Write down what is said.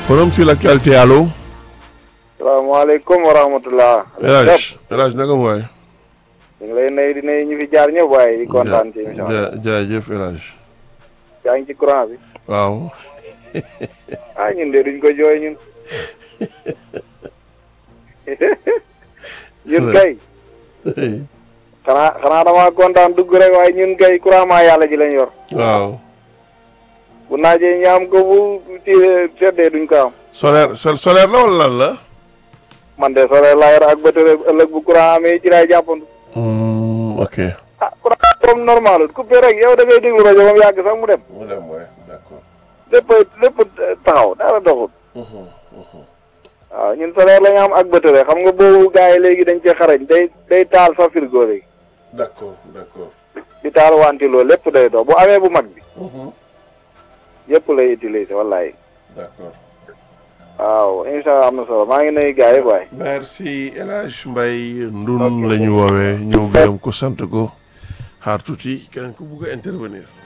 forum sur l'actualité allo. salaamaaleykum wa rahmatulah. El Hadj El Hadj naka mu waay. ñu ngi lay nuyu di nuyu ñu fi jaar ñëpp waaye di kontaan ci émission bi. ja jaajëf El Hadj. yaa ngi ci courant bi. waaw. ah ñun de duñ ko jooy ñun. ñun kay. xanaa xanaa damaa kontaan dugg rek waaye ñun kay courant maa yàlla ji lañ yor. waaw. bu naajee ñu am ko bu ci seddee duñ ko am. solaire sol solaire la wala lan la. man de solaire laa yor ak batterie ëllëg bu courant amee ci laay jàppandu. ok. ah courant comme normal coupé rek yow da ngay déglu rajo ba mu yàgg sax mu dem. mu dem waay d'accord. lépp lépp taxaw dara doxul. waaw ñun solaire la ñu am ak batterie xam nga boobu gars yi léegi dañ cee xarañ day day taal fa frigo léegi. d'accord d'accord. di taal wantiloo lépp day dox bu amee bu mag bi. yëpp lay utiliser wallaay. d'accord. waaw incha allah am na solo maa ngi nuyu gars yi waay. merci El Hadj Mbaye Ndun la ñu woowee ñëw gërëm ko sant ko xaar tuuti keneen ko bugg a intervenir.